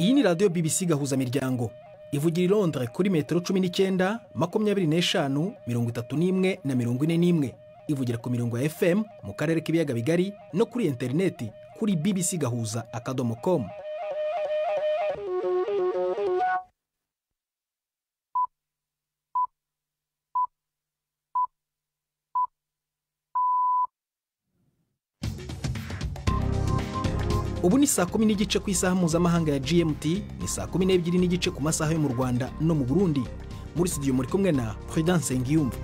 iyi ni radiyo BBC gahuza miryango ivugira i Londres kuri metero cumi n'icyenda makumyabiri n'eshanu mirongo itatu n'imwe na mirongo ine n'imwe ivugira ku mirongo ya FM mu karere k'ibiyaga bigari no kuri interineti kuri BBC gahuza akadomo komu ubu ni saa kumi n'igice ku isaha mpuzamahanga ya GMT ni saa kumi n'ebyiri n'igice ku masaha yo mu Rwanda no mu Burundi muri studio muri kumwe na Prudence Ngiyumva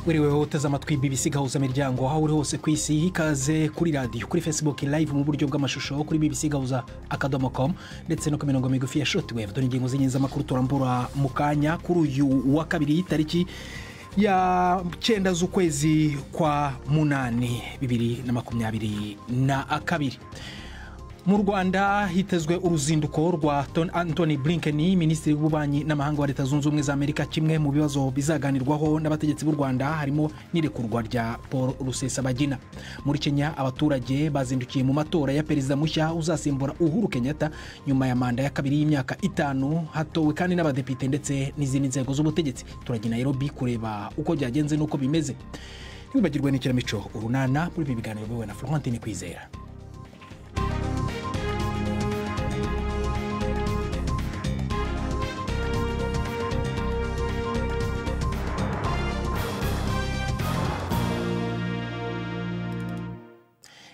wiriweho uteze amatwi BBC gahuza miryango aho uri hose ku isi ikaze kuri radiyo kuri Facebook live mu buryo bw'amashusho kuri BBC gahuza akadomo com ndetse no ku mirongo migufi ya shortwave dore ingingo z'inyenzamakuru turambura mu kanya kuri uyu wa kabiri tariki ya cyenda z'ukwezi kwa munani bibiri na makumyabiri na kabiri mu rwanda hitezwe uruzinduko rwa antony blinken minisitiri w'ububanyi n'amahanga wa leta zunze ubumwe za amerika kimwe mu bibazo bizaganirwaho n'abategetsi b'u rwanda harimo n'irekurwa rya paul rusesabagina muri kenya abaturage bazindukiye mu matora ya perezida mushya uzasimbura uhuru kenyatta nyuma ya manda ya kabiri y'imyaka itanu hatowe kandi n'abadepite ndetse n'izindi nzego z'ubutegetsi turagenda nairobi kureba uko byagenze n'uko bimeze ntibibagirwe n'ikinamico urunana muri ibi biganiro biwe na florentine kwizera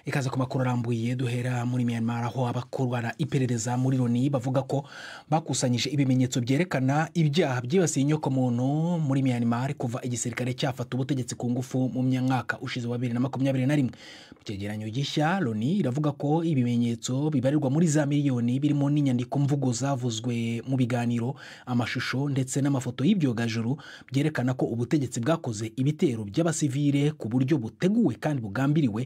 ikaze ku makuru arambuye duhera muri myanmar aho abakorana iperereza muri loni bavuga ko bakusanyije ibimenyetso byerekana ibyaha byibasiye inyokomuntu muri myanmar kuva igisirikare cyafata ubutegetsi ku ngufu mu myaka ushize wa bibiri na makumyabiri na rimwe mu cyegeranyo gishya loni iravuga ko ibimenyetso bibarirwa muri za miliyoni birimo n'inyandiko mvugo zavuzwe mu biganiro amashusho ndetse n'amafoto y'ibyogajuru byerekana ko ubutegetsi bwakoze ibitero by'abasivire ku buryo buteguwe kandi bugambiriwe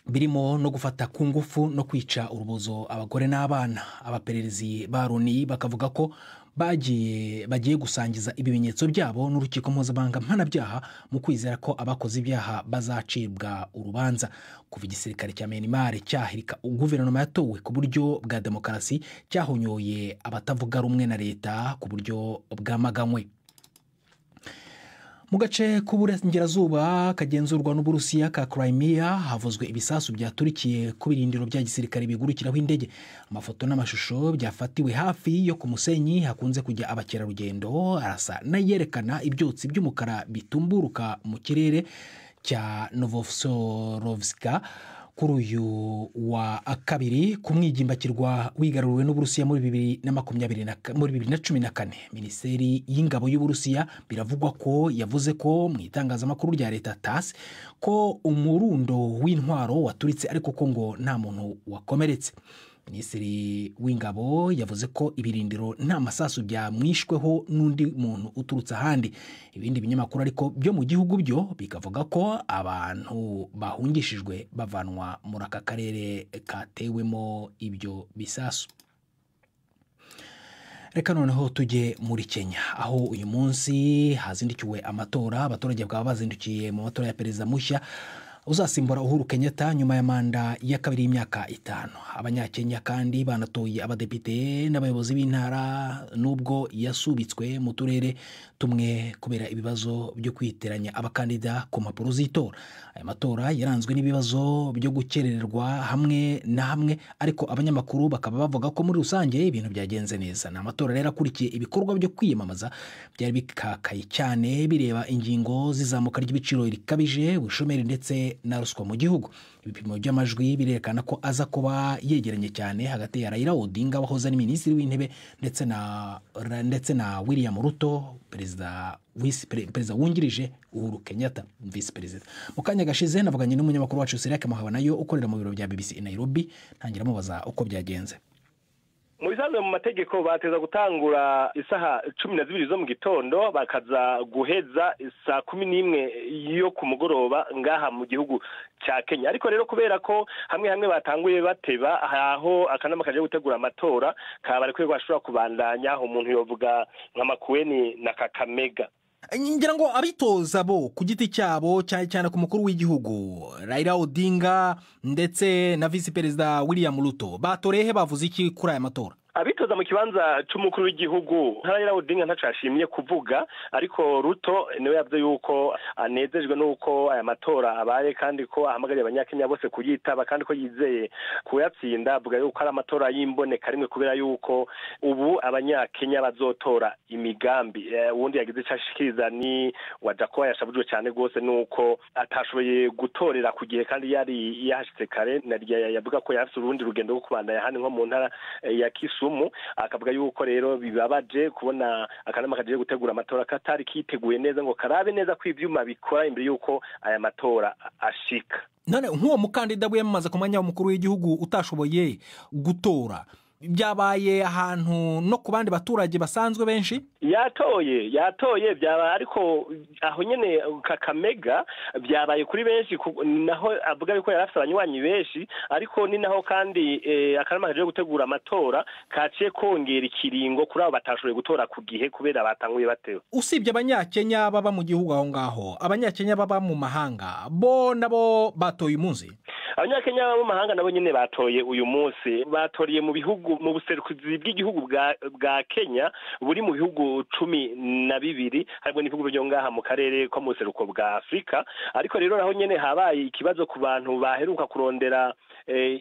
birimo no gufata ku ngufu no kwica urubozo abagore n'abana abapererezi ba loni bakavuga ko bagiye bagiye gusangiza ibimenyetso byabo n'urukiko mpuzamahanga mpanabyaha mu kwizera ko abakoze ibyaha bazacibwa urubanza kuva igisirikare cya Myanmar cyahirika guverinoma yatowe ku buryo bwa demokarasi cyahonyoye abatavuga rumwe na leta ku buryo bwamaganywe mu gace k'uburengerazuba kagenzurwa n'uburusiya ka Crimea havuzwe ibisasu byaturikiye ku birindiro bya gisirikare bigurukiraho indege amafoto n'amashusho byafatiwe hafi yo ku musenyi hakunze kujya abakerarugendo arasa n'ayerekana ibyotsi by'umukara bitumburuka mu kirere cya Novosorovska kuri uyu wa kabiri ku mwigimbakirwa wigaruriwe n'uburusiya muri bibiri na makumyabiri muri bibiri na cumi na kane minisiteri y'ingabo y'uburusiya biravugwa ko yavuze ko mu itangazamakuru rya leta tasi ko umurundo w'intwaro waturitse ariko ko ngo nta muntu wakomeretse minisitiri w'ingabo yavuze ko ibirindiro nta masasu byamwishweho n'undi muntu uturutse ahandi ibindi binyamakuru ariko byo mu gihugu byo bikavuga ko abantu bahungishijwe bavanwa muri aka karere katewemo ibyo bisasu reka noneho tujye muri kenya aho uyu munsi hazindukiwe amatora abaturage bakaba bazindukiye mu matora ya perezida mushya uzasimbura uhuru kenyatta nyuma ya manda ya kabiri y'imyaka itanu abanyakenya kandi banatoye abadepite n'abayobozi b'intara n'ubwo yasubitswe mu turere tumwe kubera ibibazo byo kwiteranya abakandida ku mpapuro z'itora aya matora yaranzwe n'ibibazo byo gukererwa hamwe na hamwe ariko abanyamakuru bakaba bavuga ko muri rusange ibintu byagenze neza ni amatora rero akurikiye ibikorwa byo kwiyamamaza byari bikakaye cyane bireba ingingo z'izamuka ry'ibiciro rikabije ubushomeri ndetse na ruswa mu gihugu ibipimo by'amajwi birerekana ko aza kuba yegeranye cyane hagati ya Raila Odinga wahoze ari minisitiri w'intebe ndetse na ndetse na William Ruto perezida visi perezida wungirije Uhuru Kenyatta visi perezida mu kanya gashize navuganye n'umunyamakuru wacu Siriake Muhabanayo ukorera mu biro bya BBC i Nairobi ntangira mubaza uko byagenze mu bisanzwe mu mategeko bateza gutangura isaha cumi na zibiri zo mu gitondo bakaza guheza saa kumi n'imwe yo ku mugoroba ngaha mu gihugu cya kenya ariko rero kubera ko hamwe hamwe batanguye bateba aho akanama kaje gutegura amatora kabarekuye ko bashobora kubandanya umuntu yovuga nka makuweni na kakamega ngira ngo abitoza bo ku giti cyabo cyane cyane ku mukuru w'igihugu Raila Odinga ndetse na visi perezida William Ruto batorehe bavuze iki kuri aya matora abitoza mu kibanza cy'umukuru w'igihugu Raila Odinga ntacashimye kuvuga ariko ruto niwe yavuze yuko anezejwe n'uko aya matora abaye kandi ko ahamagariye abanyakenya bose kuyitaba kandi ko yizeye kuyatsinda avuga yuko ari amatora y'imboneka rimwe kubera yuko ubu abanyakenya bazotora imigambi ubundi yagize icyo ashikiriza ni wa jacoba yashabujwe cyane rwose nuko atashoboye gutorera ku gihe kandi yari yahashyitse kare yavuga ko yari urundi rugendo rwo kubandanya hano nko mu ntara ya kisu akavuga yuko rero bibabaje kubona akanama kagiye gutegura amatora katari kiteguye neza ngo karabe neza ko ibyuma bikora imbere y'uko aya matora ashika none nk'uwo mukandida wiyamamaza ku mwanya w'umukuru w'igihugu utashoboye gutora byabaye ahantu no ku bandi baturage basanzwe benshi yatoye yatoye byabaye ariko aho nyine kakamega byabaye kuri benshi naho avuga yuko yari afite abanywanyi benshi ariko ni naho kandi akanama kaje gutegura amatora kaciye kongera ikiringo kuri abo batashoboye gutora ku gihe kubera batanguye batewe usibye abanyakenya baba mu gihugu aho ngaho abanyakenya baba mu mahanga bo nabo batoye umunsi abanyakenya bo mu mahanga nabo nyine batoye uyu munsi batoriye mu bihugu mu buserukizi bw'igihugu bwa kenya buri mu bihugu cumi na bibiri harimo n'ibihugu byo ngaha mu karere ko mu buseruko bwa afurika ariko rero naho nyine habaye ikibazo ku bantu baheruka kurondera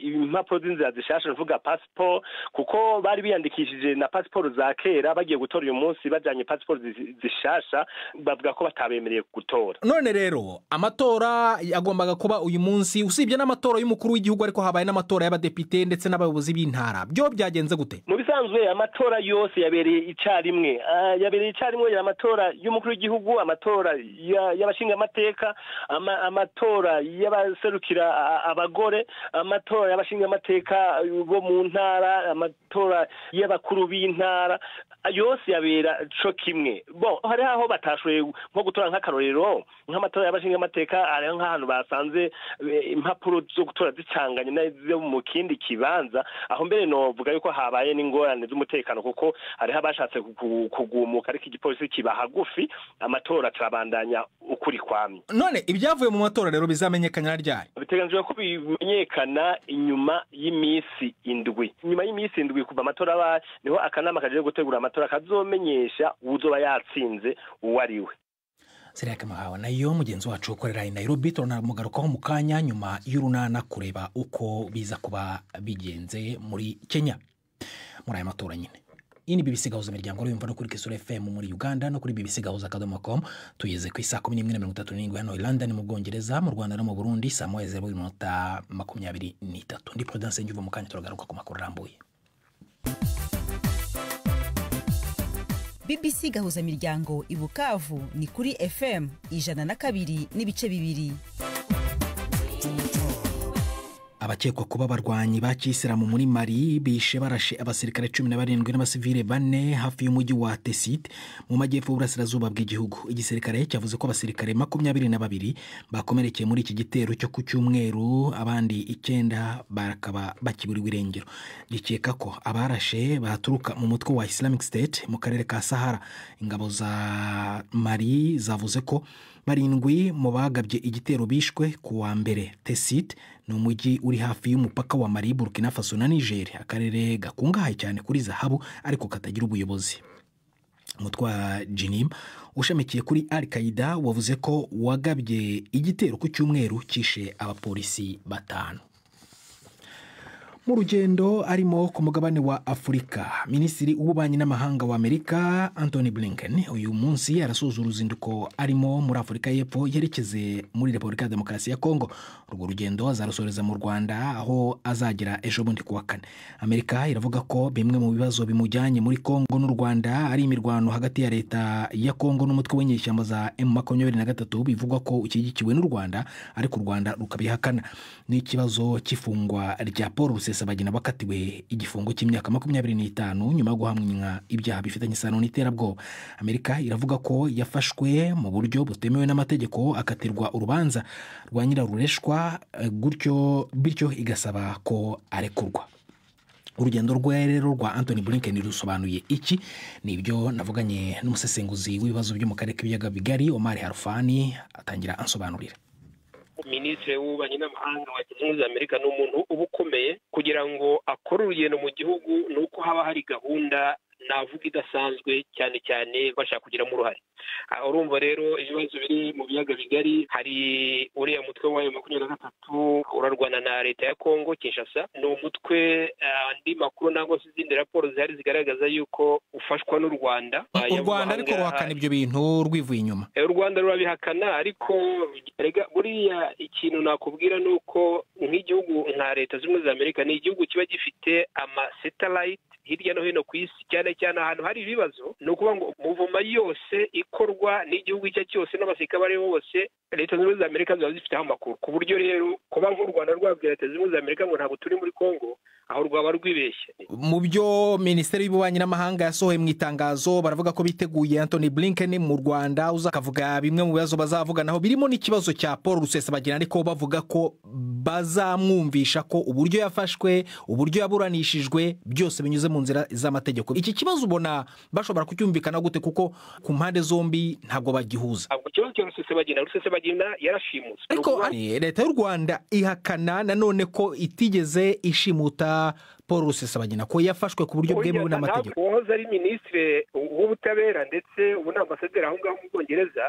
impapuro z'inzira zishasha uvuga pasiporo kuko bari biyandikishije na pasiporo za kera bagiye gutora uyu munsi bajyanye pasiporo zishasha bavuga ko batabemereye gutora none rero amatora yagombaga kuba uyu munsi usibye n'amatora y'umukuru w'igihugu ariko habaye n'amatora y'abadepite ndetse n'abayobozi b'intara byo byagenze gute mu bisanzwe amatora yose yabereye icyarimwe yabereye icyarimwe amatora y'umukuru w'igihugu amatora y'abashingamateka amatora y'abaserukira abagore amatora y'abashingamateka bo mu ntara amatora y'abakuru b'intara yose yabera co kimwe bo hari aho batashoboye nko gutora nk'akarorero nk'amatora y'abashingamateka hari nk'ahantu basanze impapuro zo gutora zicanganye nazo mu kindi kibanza aho mbere novuga yuko habaye n'ingorane z'umutekano kuko hariho abashatse kugumuka ariko igipolisi kiba hagufi amatora turabandanya ukuri kwamye none ibyavuye mu matora rero bizamenyekana ryari biteganyijwe ko bimenyekana inyuma y'iminsi indwi nyuma y'imisi indwi kuva amatora abaye niho akanama kagiye gutegura amatora kazomenyesha uzoba yatsinze uwo ari we ziriya kamahawe nayo mugenzi wacu ukorera i Nairobi turanamugarukaho mu kanya nyuma y'urunana kureba uko biza kuba bigenze muri kenya muri aya matora nyine iyi ni bbc gahuza imiryango urumva no kuri kisura fm muri uganda no kuri bbc gahuza akadomo com tugeze ku isaha kumi n'imwe na mirongo itatu n'irindwi hano i london mu bwongereza mu rwanda no mu burundi saa moya zeru iminota makumyabiri n'itatu ndi prudence ngivuga mu kanya turagaruka ku makuru arambuye bbc gahuza imiryango i bukavu ni kuri fm ijana na kabiri n'ibice bibiri abakekwa kuba barwanyi ba kiyisilamu muri mari bishe barashe abasirikare cumi na barindwi n'abasivile bane hafi y'umujyi wa tesite mu majyepfo y'uburasirazuba bw'igihugu igisirikare cyavuze ko abasirikare makumyabiri na babiri bakomerekeye muri iki gitero cyo ku cyumweru abandi icyenda bakaba bakiburiwe irengero gikeka ko abarashe baturuka mu mutwe wa islamic state mu karere ka sahara ingabo za mari zavuze ko barindwi mu bagabye igitero bishwe ku wa mbere tesite ni umujyi uri hafi y'umupaka wa mari burkina faso na niger akarere gakungahaye cyane kuri zahabu ariko katagira ubuyobozi umutwe wa jinim ushamikiye kuri al qaida wavuze ko wagabye igitero ku cyumweru cyishe abapolisi batanu mu rugendo arimo ku mugabane wa afurika minisitiri w'ububanyi n'amahanga wa amerika anthony blinken uyu munsi arasoza uruzinduko arimo muri afurika y'epfo yerekeze muri repubulika ya demokarasi ya kongo urwo rugendo azarusoreza mu rwanda aho azagera ejo bundi ku wa kane amerika iravuga ko bimwe mu bibazo bimujyanye muri kongo n'u rwanda ari imirwano hagati ya leta ya kongo n'umutwe w'inyeshyamba za emu makumyabiri na gatatu bivugwa ko ushyigikiwe n'u rwanda ariko u rwanda rukabihakana n'ikibazo cy'ifungwa rya paul rusesa bagena bakatiwe igifungo cy'imyaka makumyabiri n'itanu nyuma yo guhamwa ibyaha bifitanye isano n'iterabwoba amerika iravuga ko yafashwe mu buryo butemewe n'amategeko akatirwa urubanza rwa nyirarureshwa gutyo bityo igasaba ko arekurwa urugendo rwe rero rwa anthony blinken rusobanuye iki ni ibyo navuganye n'umusesenguzi w'ibibazo byo mu karere k'ibiyaga bigari omar harufani atangira ansobanurira minisitiri w'ububanyi n'amahanga wa leta zunze amerika ni umuntu uba ukomeye kugira ngo akore urugendo mu gihugu ni uko haba hari gahunda navuga idasanzwe cyane cyane bashaka kugiramo uruhare urumva rero ibibazo biri mu biyaga bigari hari uriya mutwe wayo makumyabiri na gatatu urarwana na leta ya kongo kinshasa ni umutwe andi makuru nangwa se izindi raporo zihari zigaragaza yuko ufashwa n'u rwanda u rwanda ariko ruhakana ibyo bintu rwivuye inyuma u rwanda rurabihakana ariko rega buriya ikintu nakubwira ni uko nk'igihugu nka leta zimwe za amerika ni igihugu kiba gifite amasetarayiti hirya no hino ku isi cyane cyane ahantu hari ibibazo ni ukuvuga ngo muvuma yose ikorwa n'igihugu icyo ari cyo cyose n'abasirikare abo aribo bose leta zunze za amerika ziba zifiteho amakuru ku buryo rero kuba nk'u rwanda rwabwira leta zunze za amerika ngo ntabwo turi muri congo aho rwaba rwibeshye mu byo minisiteri y'ububanyi n'amahanga yasohoye mu itangazo baravuga ko biteguye anthony blinken mu rwanda uzakavuga bimwe mu bibazo bazavuganaho birimo n'ikibazo cya paul rusesabagina ariko bavuga ko bazamwumvisha ko uburyo yafashwe uburyo yaburanishijwe byose binyuze mu nzira z'amategeko iki kibazo ubona bashobora kucyumvikana gute kuko ku mpande zombi ntabwo bagihuza ntabwo ikibazo cya rusesabagina rusesabagina yarashimuswe ariko leta y'u rwanda ihakana nanone ko itigeze ishimuta paul rusesabagina ko yafashwe ku buryo bwemewe n'amategeko uwahoze ari minisitiri w'ubutabera ndetse ubu ni ambasaderi aho ngaho mu bwongereza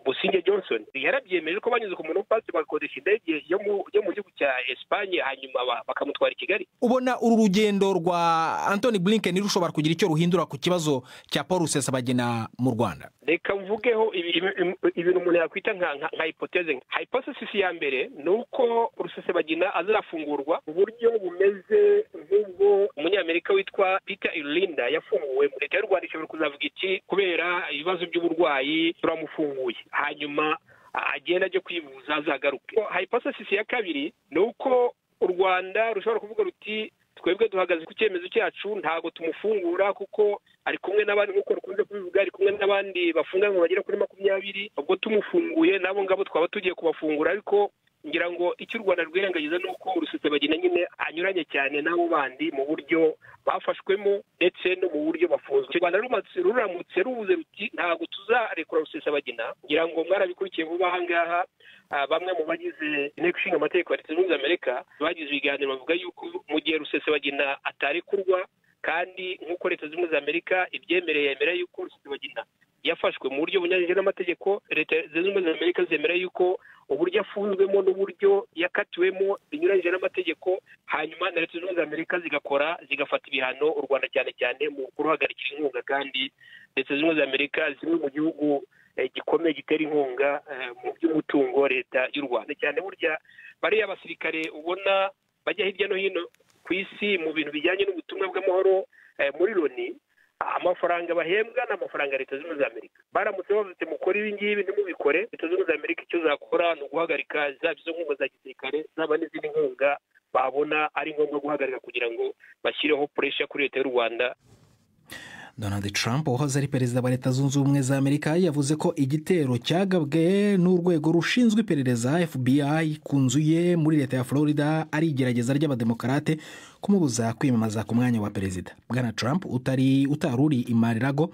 businge johnson yarabyemeje ko banyuze ku muntu pasi bagakoresha indege yo mu gihugu cya esipanye hanyuma bakamutwara i kigali ubona uru rugendo rwa anthony blinken rushobora kugira icyo ruhindura ku kibazo cya paul rusesabagina mu rwanda reka mvugeho ibintu umuntu yakwita nka hipoteze nka hipotesisi ya mbere ni uko rusesabagina azafungurwa mu buryo bumeze nk'ubwo umunyamerika witwa peter irinda yafunguwe leta y'u rwanda ishobora kuzavuga iki kubera ibibazo by'uburwayi turamufunguye hanyuma agenda ajya kwivuza azagaruke hipotesisi ya kabiri ni uko u rwanda rushobora kuvuga ruti twebwe duhagaze ku cyemezo cyacu ntabwo tumufungura kuko ari kumwe n'abandi nk'uko rukunze kubivuga ari kumwe n'abandi bafunganywe bagera kuri makumyabiri ubwo tumufunguye nabo ngabo twaba tugiye kubafungura ariko ngira ngo icyo u rwanda rwirengagiza ni uko bagenda nyine anyuranye cyane n'abo bandi mu buryo bafashwemo ndetse no mu buryo bafunzwe u rwanda ruramutse rubuze ruti ntabwo tuzarekura rusesabagina ngira ngo mwarabikurikiye vuba aha ngaha bamwe mu bagize inteko ishinga amategeko ya leta zunze ubumwe amerika bagize ibiganiro bavuga yuko mu gihe rusesabagina atarekurwa kandi nk'uko leta zunze ubumwe amerika ibyemereye yemera yuko rusesabagina yafashwe mu buryo bunyuranyije n'amategeko leta zunze ubumwe za amerika zemera yuko uburyo afunzwemo n'uburyo yakatiwemo binyuranyije n'amategeko hanyuma na leta zunze ubumwe za amerika zigakora zigafata ibihano u rwanda cyane cyane mu kuruhagarikira inkunga kandi leta zunze ubumwe za amerika zimwe mu gihugu gikomeye gitera inkunga mu by'umutungo leta y'u rwanda cyane burya bariya basirikare ubona bajya hirya no hino ku isi mu bintu bijyanye n'ubutumwa bw'amahoro muri loni amafaranga bahembwa ni amafaranga leta zunze za amerika baramutse bavuze mukore ibi ngibi ntimubikore leta zunze za amerika icyo zakora ni uguhagarika zaba izo nkunga za gisirikare zaba n'izindi nkunga babona ari ngombwa guhagarika kugira ngo bashyireho puresha kuri leta y'u rwanda donald trump wahoze ari perezida wa leta zunze ubumwe za amerika yavuze ko igitero cyagabwe n'urwego rushinzwe iperereza fbi ku nzu ye muri leta ya florida ari igerageza ry'abademokarate kumubuza kwiyamamaza ku mwanya wa perezida bwana trump utari utaruri imarirago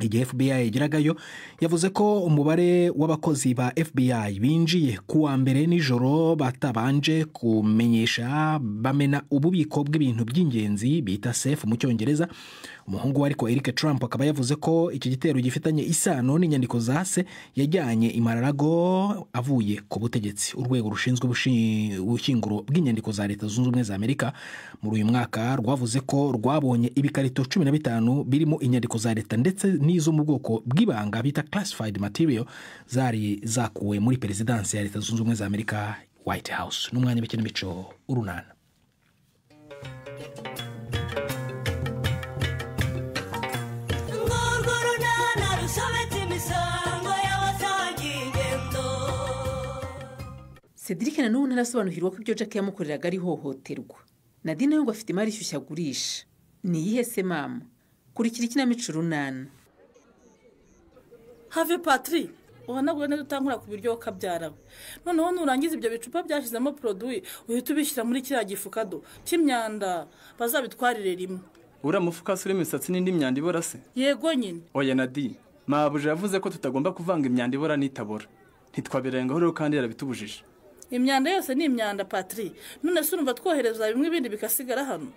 igihe fbi yageragayo yavuze ko umubare w'abakozi ba fbi binjiye ku wa mbere nijoro batabanje kumenyesha bamena ububiko bw'ibintu by'ingenzi bita sefu mu cyongereza umuhungu we ariko eric trump akaba yavuze ko iki gitero gifitanye isano n'inyandiko za se yajyanye imararago avuye ku butegetsi urwego rushinzwe ubushyinguro bw'inyandiko za leta zunze ubumwe za amerika muri uyu mwaka rwavuze ko rwabonye ibikarito cumi na bitanu birimo inyandiko za leta ndetse n'izo mu bwoko bw'ibanga bita classified material zari zakuwe muri perezidansi ya leta zunze ubumwe za amerika white house n'umwanya w'ikinamico urunana cedric nanone ntarasobanukirwa ko ibyo jack yamukoreraga ari ihohoterwa nadine nawe ngo afite imari ishyushya agurisha ni iyihe se mama kurikira ikinamico urunana have patiri uhanagure neza utankura ku biryo ukabyarawe noneho nurangiza ibyo bicupa byashyizemo poroduwi uhita ubishyira muri kiriya gifukado cy'imyanda bazabitwarire rimwe uriya mufuka se urimo imisatsi n'indi myanda ibora se yego nyine oya nadi mabuja yavuze ko tutagomba kuvanga imyanda ibora n'itabora ntitwabirengaho rero kandi yarabitubujije imyanda yose ni imyanda patiri none se urumva twohereza bimwe ibindi bigasigara hano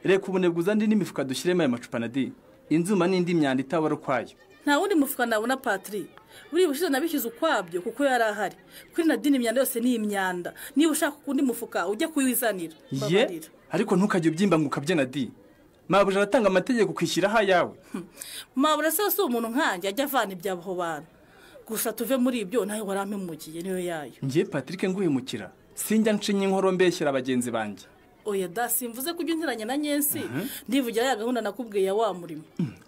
reka ubunebwe uzane n'imifuka dushyiremo aya macupa nadi inzuma n'indi myanda itabora ukwayo nta wundi mufuka nabona patiri buriya ubushize nabishyize ukwabyo kuko yari ahari kuri nadine imyanda yose ni imyanda niba ushaka undi mufuka ujya kuwizanira ye Babarira. ariko ntukajye ubyimba ngo ukabye nadi mabuja aratanga amategeko ukishyiraho ayawe mabura se si umuntu nkanjye ajya avana iby'aho bantu gusa tuve muri ibyo nawe warampimugiye niyo yayo ngiye patrick nguhemukira sinjya nshinye inkoro mbeshyera bagenzi banjye oya da simvuze ko ujya unziranye na nyensi ndivugira ya gahunda nakubwiye ya wa murimo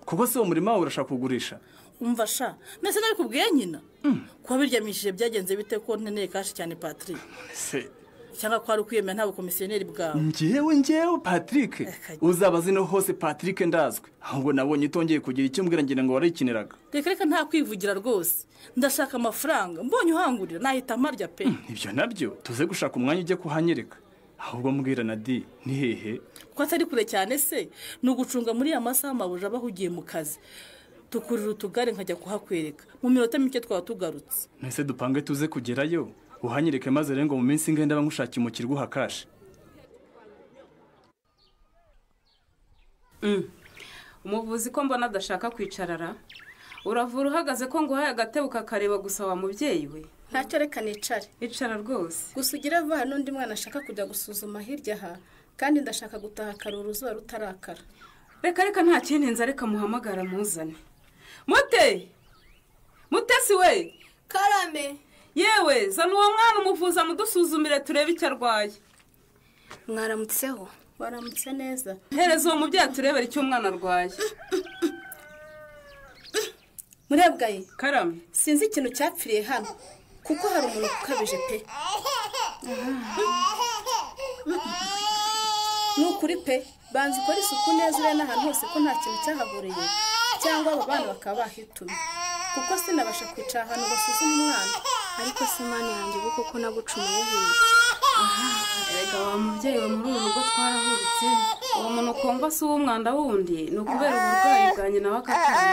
kuko si uwo murima wawe urashaka kugurisha umva sha mbese nabikubwiye nyina kuba biryamishije byagenze bite ko nkeneye kashi cyane patrick se cyangwa ko wari ukwiyemera nta bukomisiyoneri bwawe ngewe ngewe patrick kajya. uzaba zino hose patrick ndazwi ahubwo nabonye utongeye kugira icyo mbwira ngira ngo warayikiniraga reka reka nta kwivugira rwose ndashaka amafaranga mbonye uhangurira nahita amarya pe ibyo nabyo tuze gushaka umwanya ujya kuhanyereka ahubwo mbwira na di ni hehe ko atari kure cyane se ni ugucunga muri ya masaha amabuja aba ahugiye mu kazi tukurira utugare nkajya kuhakwereka mu minota mike twaba tugarutse ntese dupange tuze kugerayo uhanyereke maze rero ngo mu minsi ingenda bamushakira umukirwa uhakashe umuvuzi ko mbona adashaka kwicarara uravura uhagaze ko nguhaye agatebe ukakareba gusa wa mubyeyi we ntacyo reka nicare icara rwose gusa ugire vuba hari n'undi mwana ashaka kujya gusuzuma hirya aha kandi ndashaka gutaha kare uruzuba rutarakara reka reka nta kintinze areka muhamagara muzane mute mutesi we karame yewe zana uwo mwana umuvuza mudusuzumire turebe icyo arwaye mwaramutseho waramutse neza hereza uwo mubyeyi turebere icyo umwana arwaye murebwaye karame sinzi ikintu cyapfiriye hano kuko hari umuntu ukabije pe ni ukuri pe banza ukore isuku neza uriya n'ahantu hose ko nta kintu cyahaburiye cyangwa aba bana bakaba bahitumye kuko sinabasha kwicara ahantu basuzume umwana ariko si imana yanjye ubu kuko nagucumuyeho iyi. erega wa mubyeyi we muri uru rugo twarahuritse uwo muntu ukumva si uw'umwanda wundi ni ukubera uburwayi bwa nyina w'akatari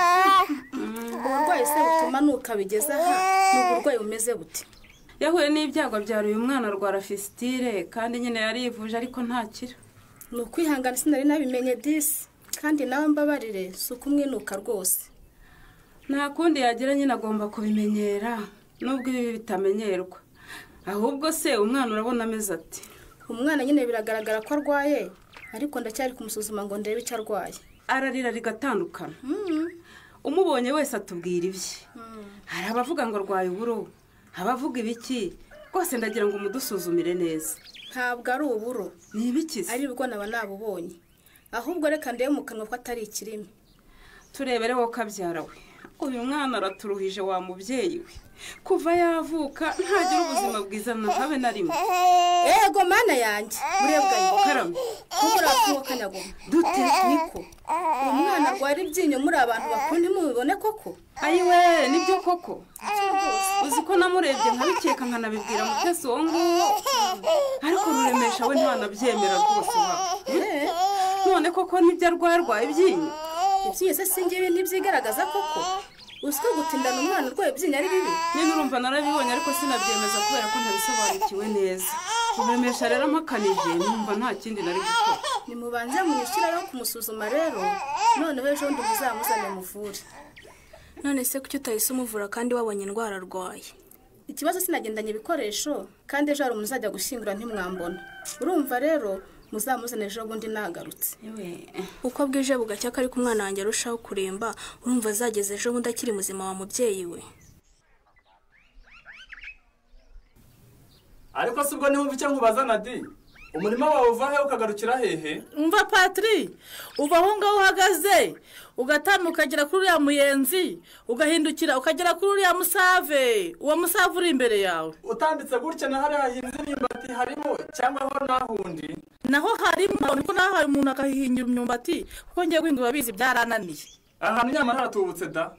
uburwayi se butuma nuka bigeze aha ni uburwayi bumeze bute yahuye n'ibyago byari uyu mwana arwara fisitire kandi nyine yarivuje ariko ntakira ni ukwihangana sinari nabimenye disi kandi nawe mbabarire si ukumwinuka rwose nta kundi yagira nyine agomba kubimenyera nubwo ibi bitamenyerwa ahubwo se umwana urabona ameze ati umwana nyine biragaragara ko arwaye ariko ndacyari kumusuzuma ngo ndebe icyo arwaye ararira rigatandukana umubonye wese atubwira ibye hari abavuga ngo arwaye uburo abavuga ibiki rwose ndagira ngo mudusuzumire neza ntabwo ari uburo ni ibiki se? ari bwo naba nabubonye ahubwo reka ndebe mu kanwa ko atari ikirimi turebere wowe kabyara we uyu mwana araturuhije wa mubyeyi we kuva yavuka ntagira ubuzima bwiza na habe na rimwe yego mana yanjye murebwa karame kubura kumukanyaguma dute niko uwo mwana arwara ibyinyo muri abantu bakunda mubibone koko ayiwe nibyo koko uzi ko namurebye nkabikeka nkanabibwira mutesi uwo nguwo ariko ruremesha we ntanabyemera rwose wa Eh, none koko nibyo arwaye arwaye ibyinyo ibyinyo se singibi ntibyigaragaza koko uziko gutindana umwana urwaye ibyinyo ari bibi nyine urumva narabibonye ariko sinabyemeza kubera ko ntabisobanukiwe neza ruremesha rero amakanije numva nta kindi nari gukora nimubanze mwishyirayo kumusuzuma rero noneho ejo bundi muzamuzane muvure none se kuki utahise umuvura kandi wabonye indwara arwaye ikibazo sinagendanye ibikoresho kandi ejo hari umuzajya gushyingura ntimwambona urumva rero muzamuzane ejo bundi nagarutse Yewe, uko bwije bugacya ko ariko umwana wanjye arushaho kuremba urumva azageza ejo bundi akiri muzima wa mubyeyi we ariko si ubwo niba umva icyo nkubaza na di umurima wawe uva hehe ukagarukira hehe umva patiri uva aho ngaho uhagaze ugatambuka ukagera kuri uriya muyenzi ugahindukira ukagera kuri uriya musave uwo musave uri imbere yawe utambitse gutya na hariya hahinze imyumbati harimo cyangwa aho nahundi naho harimo niko nahaye umuntu akahihingira imyumbati kuko ngiye guhinga urabizi byarananiye ahantu nyamara haratubutse da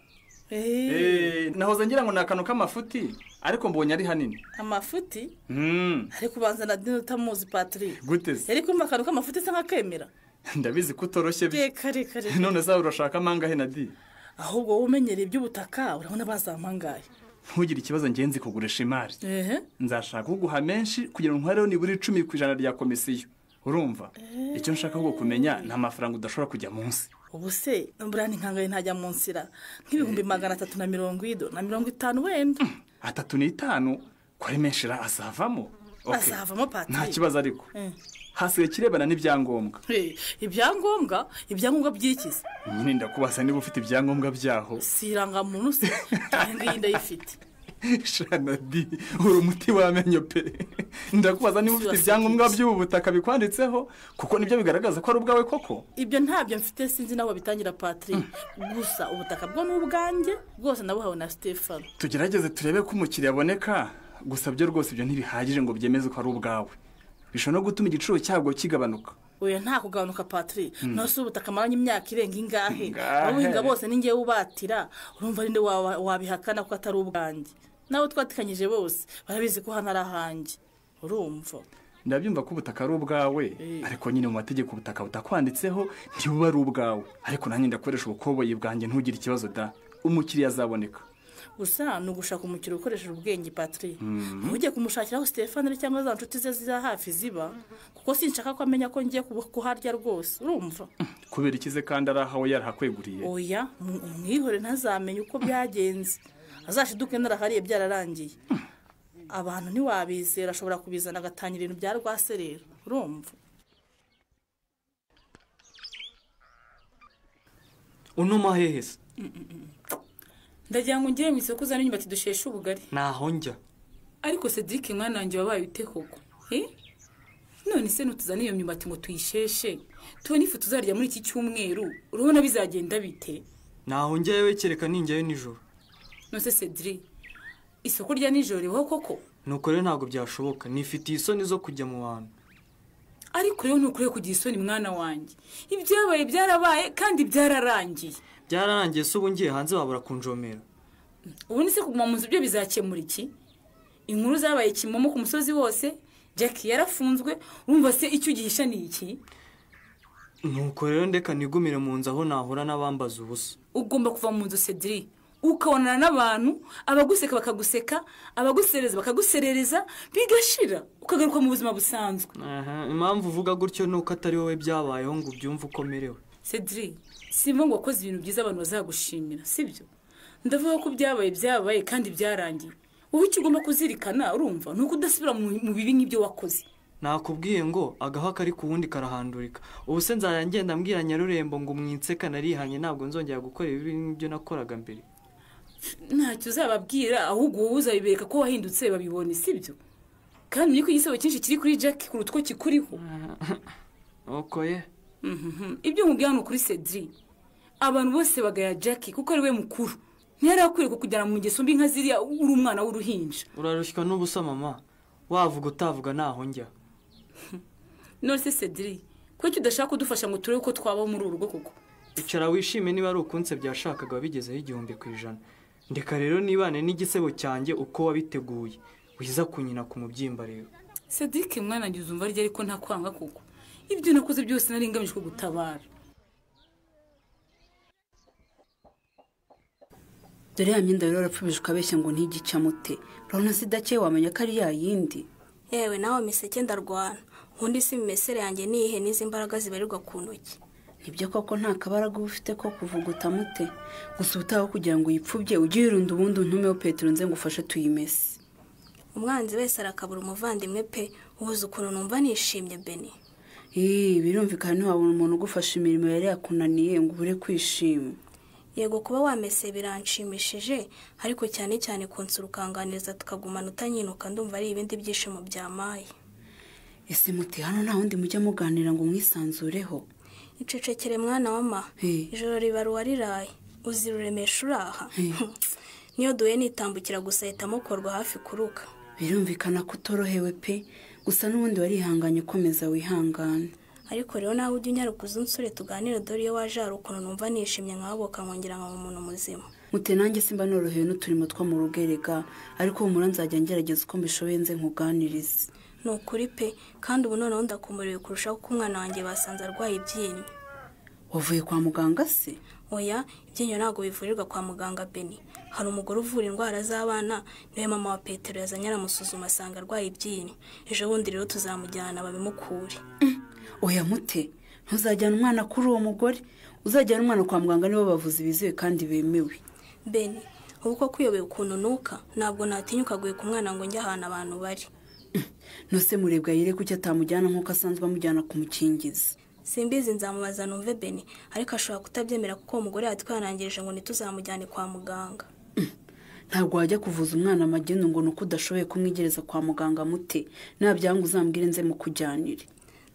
Eh, nahoze ngira ngo ni akantu k'amafuti ariko mbonye ari hanini amafuti Mm, ariko ubanza na dini utamuzi patiri gute se yari kumva akantu k'amafuti asa nk'akemera ndabizi ko utoroshye bi- kare kare none zawe urashaka amangahe na di ahubwo wowe umenyereye iby'ubutaka urabona bazamangaye ntugire ikibazo ngenzi kugurisha imari ehe nzashaka kuguha menshi kugira ngo nkuhareho nibura icumi ku ijana rya komisiyo urumva icyo nshaka ahubwo kumenya ni amafaranga udashobora kujya munsi ubu se burani nkangaye ntajya mu nzira nk'ibihumbi magana atatu na mirongo ido na mirongo itanu wenda atatu n'itanu ko ari menshi ra azavamo Okay. azavamo patiri nta kibazo ariko Eh. hasigaye ikirebana n'ibyangombwa Eh, ibyangombwa ibyangombwa by'ikizi nyine ndakubaza niba ufite ibyangombwa byaho si irangamuntu se iyi ngiyi ndayifite shanadi uri umuti w'amenyo pe ndakubaza niba ufite ibyangombwa by'ubu butaka bikwanditseho kuko nibyo bigaragaza ko ari ubwawe koko ibyo ntabyo mfite sinzi n'aho babitangira patiri gusa ubutaka bwo ni ubwanjye bwose nabuhawe na stefano tugerageze turebe ko umukiriya aboneka gusa byo rwose ibyo ntibihagije ngo byemeze ko ari ubwawe bishobora no gutuma igiciro cyabwo kigabanuka oya nta kugabanuka patiri Mm. nawe se ubutaka amaranye imyaka irenga ingahe Ingahe. abuhinga bose ni ngewe ubatira urumva ari nde waba- wabihakana ko atari ubwanjye nawe twatikanyije bose barabizi ko hano ari ahanjye urumva ndabyumva ko ubutaka ari ubwawe ariko nyine mu mategeko ubutaka butakwanditseho ntibuba ari ubwawe ariko nanjye ndakoresha ubukoboyi bwanjye ntugire ikibazo da umukiriya azaboneka gusa ni ugushaka umukiro ukoresheje ubwenge patiri Mhm. ntujye kumushakiraho stefano cyangwa za nshuti ze za hafi ziba kuko sinshaka ko amenya ko ngiye kubu- kuharya rwose urumva kubera ikize kandi ari ahawe yarahakweguriye oya mu- umwihore ntazamenye uko byagenze azashiduke narahariye byararangiye abantu ntiwabizera ashobora kubizana agatangira ibintu bya rwase rero urumva unuma hehe se ndagira ngo ngere mu isoko uzane imyumbati dusheshe ubugari ntaho njya ariko sedike mwana wanjye wabaye ute koko Eh? none se ntutuzane iyo myumbati ngo tuyisheshe tubone ifu tuzarya muri iki cyumweru urabona bizagenda bite ntaho njya yewe kereka ninjyayo nijoro nose cedri isoko rya nijoro ribaho koko nuko rero ntabwo byashoboka nifitiye isoni zo kujya mu bantu ariko rero ntukwiye kugira isoni mwana wanjye ibyabaye byarabaye kandi byararangiye byararangiye se ubu ngiye hanze wabura kunjomera ubundi se kuguma mu nzu byo bizakemura iki inkuru zabaye kimomo ku musozi wose jackie yarafunzwe urumva se icyo ugihisha ni iki nuko rero ndeka nigumire mu nzu aho nahura n'abambaza ubusa ugomba kuva mu nzu cedri ukabonana n'abantu abaguseka bakaguseka abaguserereza bakaguserereza bigashira ukagaruka mu buzima busanzwe Aha, impamvu uvuga gutyo ni uko atari wowe byabayeho ngo ubyumve uko merewe cedri simba ngo wakoze ibintu byiza abantu bazagushimira sibyo ndavuga ko byabaye byabaye kandi byarangiye wowe icyo ugomba kuzirikana urumva ni uko udasubira mu mu bibi nk'ibyo wakoze nakubwiye ngo agaha kari ku wundi karahandurika ubu se nzajya ngenda mbwira nyarurembo ngo umwinseka narihanye ntabwo nzongera gukora ibibi nk'ibyo nakoraga mbere ntacyo uzababwira ahubwo wowe uzabibereka ko wahindutse babibonye sibyo kandi umenye ko igisebo cyinshi kiri kuri jack kuruta uko kikuriho nuko ye Mhm. ibyo nkubwira ni ukuri cedri abantu bose bagaya jack kuko ari we mukuru ntiyari akwiye kukujyana mu ngeso mbi nka ziriya uri umwana w'uruhinja urarushywa n'ubusa mama wavuga utavuga ntaho njya none se cedri kuki udashaka kudufasha ngo turebe uko twabaho muri uru rugo koko icara wishime niba ari ukunse byashakaga wabigezeho igihumbi ku ijana ndeka rero nibane n'igisebo cyanjye uko wabiteguye wiza kunyina ku mubyimba rero cedric mwana njye uzumva arya ariko nta kwanga koko ibyo nakoze byose nari ngamije kugutabara dore ya myenda rero urapfubije ukabeshya ngo ntigicamute urabona se idakeye wamenya ko ari ya yindi yewe nawe miseke ndarwana ubundi si imimesere yanjye niyihe n'izi mbaraga zibarirwa ku ntoki nibyo koko nta kabaraga uba ufite ko kuvuguta mute gusa ubutaha kugira ngo uyipfubye ujye uyirunda ubundi untumeho petero nze ngufashe tuyimese umwanzi wese arakabura umuvandimwe pe ubuze ukuntu numva nishimye beni Ii, birumvikana ntiwabona umuntu ugufasha imirimo yari yakunaniye ngo ubure kwishima yego kuba wamese biranshimishije ariko cyane cyane kunsura ukanganiriza tukagumana utanyinuka ndumva ari ibindi byishimo byamaye ese muti hano nta wundi mujya muganira ngo mwisanzureho icecekere mwana wama Hey. ijoro ribarura riraye uzira uremesha uraha Hey. niyo duhe nitambukira gusa ahita amukorwa hafi kuruka birumvikana ko utorohewe pe gusa n'ubundi warihanganye komeza wihangane ariko rero nawe ujya unyaruka uzi unsure tuganire dore iyo waje hari ukuntu numva nishimye nkahoboka nkongera nkaba umuntu muzima mute nanjye simba norohewe n'uturimo two mu rugerega ariko humura nzajya ngerageza uko mbishoboye nze nkuganirize ni ukuri pe kandi ubu noneho ndakumuriwe kurushaho kuko umwana wanjye basanze arwaye ibyinyo wavuye kwa muganga se oya ibyinyo ntabwo bivurirwa kwa muganga beni hari umugore uvura indwara z'abana niwe mama wa petero yazanye aramusuzuma asanga arwaye ibyinyo ejo bundi rero tuzamujyana babimukure oya mute ntuzajyana umwana kuri uwo mugore uzajyana umwana kwa muganga nibo bavuzi bizewe kandi bemewe beni ubu ko kwiyobeye ukuntu nuka ntabwo natinyuka guheka umwana ngo njye ahantu abantu bari nose murebwa yire kuki atamujyana nk'uko asanzwe amujyana kumukingiza simbizi nzamubaza numve beni ariko ashobora kutabyemera kuko uwo mugore yatwanangirije ngo ntituzamujyane kwa muganga ntabwo wajya kuvuza umwana amagenu ngo ni uko udashoboye kumwigereza kwa muganga mute nabyanga uzambwire nze mukujyanire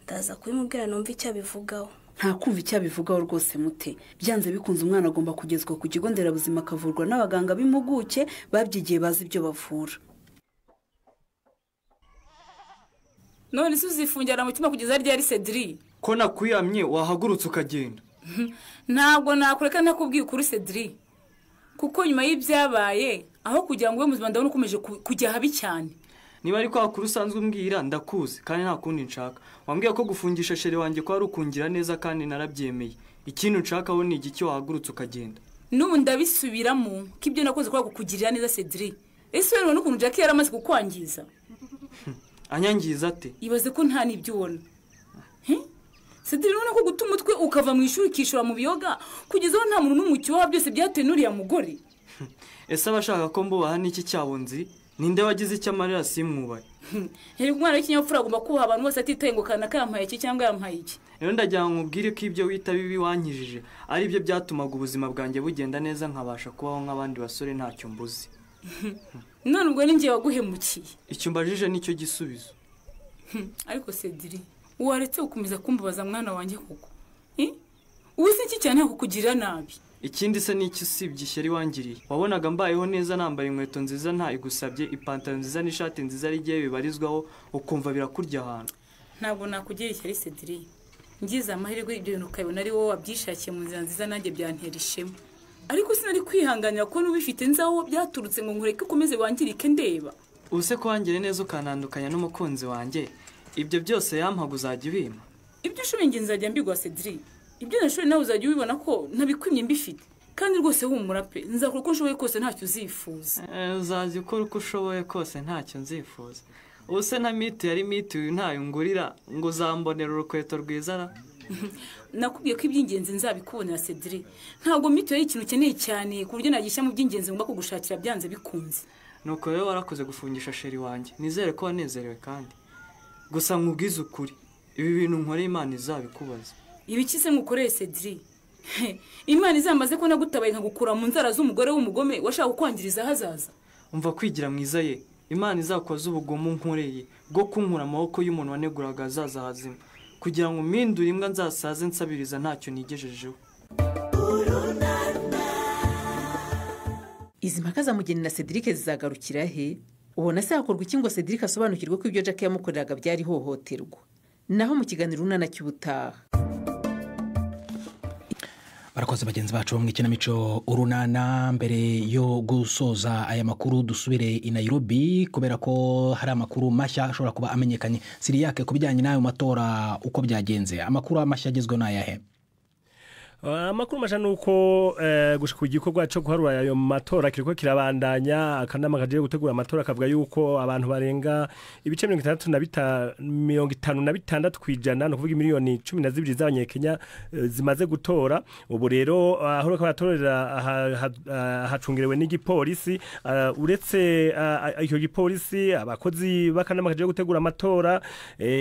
ndaza kubimubwira numva icyo abivugaho nta kumva icyo abivugaho rwose mute byanze bikunze umwana agomba kugezwa ku kigo nderabuzima akavurwa n'abaganga b'impuguke babyigiye bazi ibyo bavura none se uzifungira mu cyuma kugeza ryari sediri ko nakwiyamye wahagurutse ukagenda ntabwo nakureka nakubwiye ukuri sediri kuko nyuma y'ibyabaye aho kugira ngo ube muzima ndabona ukomeje kujya habi cyane niba ari kwa kuri usanzwe umbwira ndakuzi kandi nta kundi nshaka wambwiye ko gufungisha shere wanjye ko ari ukungira neza kandi narabyemeye ikintu nshakaho ni igiki wahagurutse ukagenda n'ubu ndabisubiramo ko ibyo nakoze kubera kukugirira neza sediri ese wemewe n'ukuntu jack yari amaze kukwangiza anyangiza ate ibaze ko nta n'ibyo ubona sedire urabona ko guta umutwe ukava mu ishuri ukishura mu biyoga kugeza aho nta muntu n'umwe ukiboha byose byatewe n'uriya mugore ese abashaka ko mbubaha n'iki cyabo nzi ninde wagize icyo amarira simwubaye reka umwana w'ikinyabupfura agomba kubaha abantu bose atitaye ngo kana kayampaye iki cyangwa yampaye iki rero ndagira ngo mubwire ko ibyo wita bibi wankijije ari byo byatumaga ubuzima bwanjye bugenda neza nkabasha kubaho nk'abandi basore ntacyo mbuzi none ubwo ni ngewe waguhemukiye icyo mbajije nicyo gisubizo ariko sedire waretse gukomeza kumbabaza mwana wanjye koko ubuze iki cyane yakukugirira nabi ikindi se n'iki usibye ishyari wangiriye wabonaga mbayeho neza nambaye inkweto nziza nta igusabye ipantaro nziza n'ishati nziza rigiye bibarizwaho ukumva birakurya ahantu ntabwo nakugira ishyari sedire ngize amahirwe ibyo bintu ukabibona ari wowe wabyishakiye mu nzira nziza nanjye byantera ishema ariko sinari kwihanganira ko n'ubifite nzaho byaturutse ngo nkureke ukomeze wangirike ndeba ubuse kuhangire neza ukanandukanya n'umukunzi wanjye ibyo byose yampaga uzajya ubima ibyo ushoboye ingenzi uzajya mbigwa sediri ibyo nashoboye nawe uzajya ubibona ko nabikwimye mbifite kandi rwose humura pe nzakora uko nshoboye kose ntacyo uzifuza uzajya ukora uko ushoboye kose ntacyo nzifuza ubuse na miti yari miti uyu ntayo ngurira ngo uzambonera urukweto rwiza ra nakubwiye ko iby'ingenzi nzabikubonera sediri ntabwo miti yari ikintu ukeneye cyane ku buryo nagishyira mu by'ingenzi ngomba kugushakira byanze bikunze nuko rero warakoze gufungisha sheri wanjye nizere ko wanezerewe kandi gusa nkubwize ukuri ibi bintu nkoreye imana izabikubaza ibikize ngukoreye sediri imana izambaze ko nagutabaye nkagukura mu nzara z'umugore w'umugome washaka kukwangiriza ahazaza umva kwigira mwiza ye imana izakoze ubugomo nkoreye bwo kunkura amaboko y'umuntu waneguraga azaza hazima kugira ngo mpindure imbwa nzasaze nsabiriza ntacyo nigejejeho izi mpaka za mugeni na sedirike zizagarukira he ubona se hakorwa iki ngo cedric asobanukirwe ko ibyo jack yamukoreraga byari ihohoterwa naho mu kiganiro unana cy'ubutaha barakoze bagenzi bacu mu ikinamico urunana mbere yo gusoza aya makuru dusubire i Nairobi kubera ko hari amakuru mashya ashobora kuba amenyekanye siriyake ku bijyanye n'ayo matora uko byagenze amakuru mashya agezweho ni ayahe amakuru mashya ni uko ku gikorwa cyo guharura ayo matora kiriko kirabandanya akanama kagiye gutegura amatora kavuga yuko abantu barenga ibice mirongo itanu na bitandatu ku ijana ni ukuvuga miliyoni cumi na zibiri z'abanyakenya zimaze gutora ubu rero aho baratorera hacungerewe n'igipolisi uretse icyo gipolisi abakozi b'akanama kagiye gutegura amatora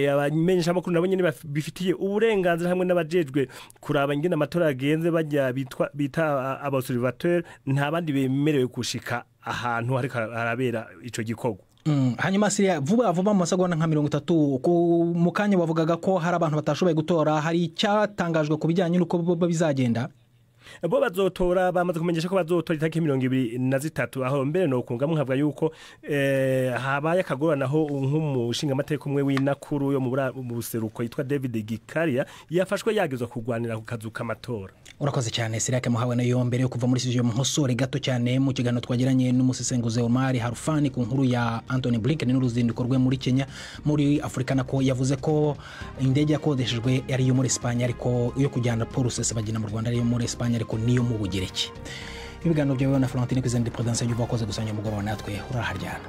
abamenyeshamakuru nabo nyine bifitiye uburenganzira hamwe n'abajejwe kuraba ingene amatora bagenze bajya bita abasurivateri nta bandi bemerewe gushika ahantu hariko harabera ico gikorwa hanyuma siriya vuba vuba mu masegonda nka mirongo itatu mu kanya bavugaga ko hari abantu batashoboye gutora hari icyatangajwe ku bijyanye n'uko bizagenda bo bazotora bamaze kumenyesha ko bazotora itariki mirongo ibiri na zitatu aho mbere ni ukunga muhabwa yuko eh, habaye akagoranaho nk'umushingamateka umwe w'inakuru yo mu bura- mu buseruko yitwa david gikaria yafashwe yagezwa kurwanira ku kazu k'amatora urakoze cyane sirake muhawe nayo mbere yo kuva muri studio muhosore gato cyane mu kiganiro twagiranye n'umusesenguzi omari harufani ku nkuru ya antony blinken n'uruzinduko rwe muri kenya muri afurika nako yavuze ko indege yakodeshejwe ari iyo muri esipanye ariko iyo kujyana paul rusesabagina mu rwanda ari iyo muri esipanye ariko niyo mu bugereki ibiganiro byawe na florentine kwizana ndi porodansiyo y'ubu wakoze gusangira umugoroba natwe uraharyana